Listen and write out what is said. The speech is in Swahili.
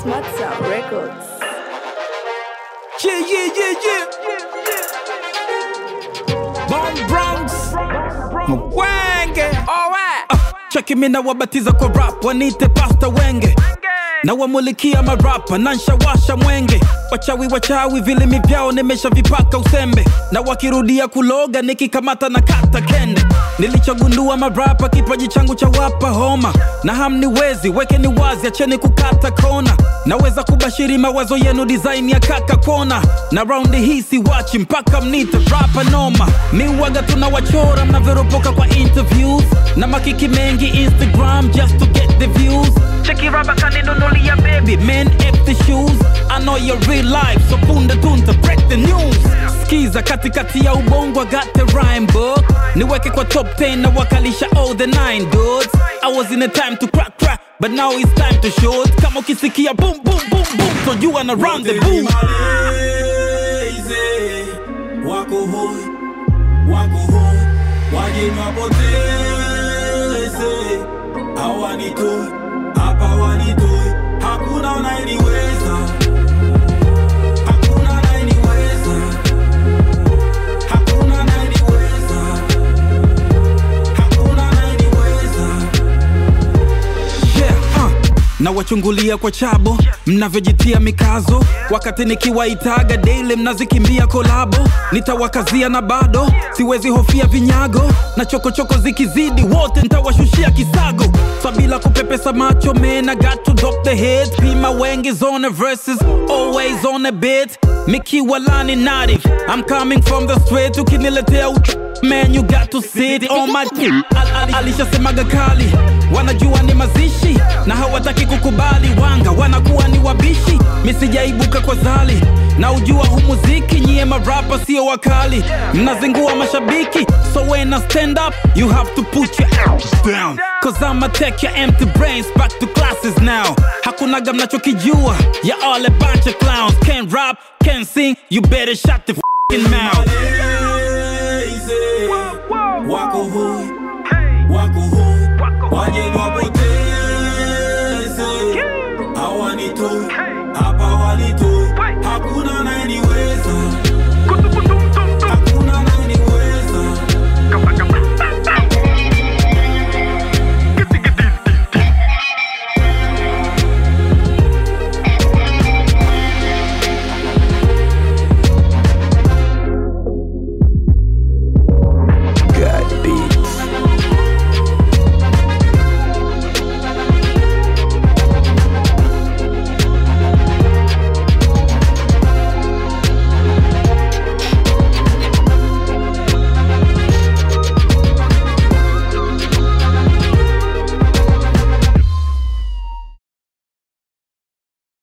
Smart Sound Records. Yeah, yeah, yeah, yeah. Bomb Bronx. Mwenge. Alright. Ah, cheki mina wabatiza kwa rap wanite pasta wenge na wamulikia marapa na nshawasha mwenge wachawi wachawi vilimi vyao nimeshavipaka usembe na wakirudia kuloga nikikamata na kata kende nilichogundua marapa kipaji changu cha wapa homa na hamniwezi wekeni wazi acheni kukata kona naweza kubashiri mawazo yenu design ya kaka kona na raundi hii siwachi mpaka mnite rapa noma miwaga tunawachora mnavyoropoka kwa interviews na makiki mengi instagram just to get the views cheki raba kaninunulia baby men empty shoes i know your real life so punde tunta break the news skiza katikati ya ubongo I got the rhyme book niweke kwa top 10 na wakalisha all the nine dudes i was in a time to crack crack but now it's time to shoot kama ukisikia boom boom boom boom so you wanna round the boom Malezi, wako hoi, wako hoi, waje wapoteze, hawanitoi, hapa wanitoi, hakuna anayeniweza, hakuna anayeniweza, hakuna anayeniweza, hakuna anayeniweza. yeah, uh. na wachungulia kwa chabo mnavyojitia mikazo wakati nikiwaitaga daily mnazikimbia kolabo nitawakazia na bado siwezi hofia vinyago na chokochoko zikizidi wote ntawashushia kisago sabila kupepesa macho man I got to drop the head pima wengi zone verses always on a bit mikiwa lani native I'm coming from the straight ukiniletea uch man you got to sit on my al, al, alishasemaga kali wanajua ni mazishi na hawataki kukubali wanga wanakuwa ni wabishi misijaibuka kwa zali na ujua hu muziki nyie marapa sio wakali mnazingua mashabiki so when I stand up you have to put your arms down cause I'ma take your empty brains back to classes now hakunaga mnachokijua ya all a bunch of clowns can't rap can't sing you better shut the f***ing mouth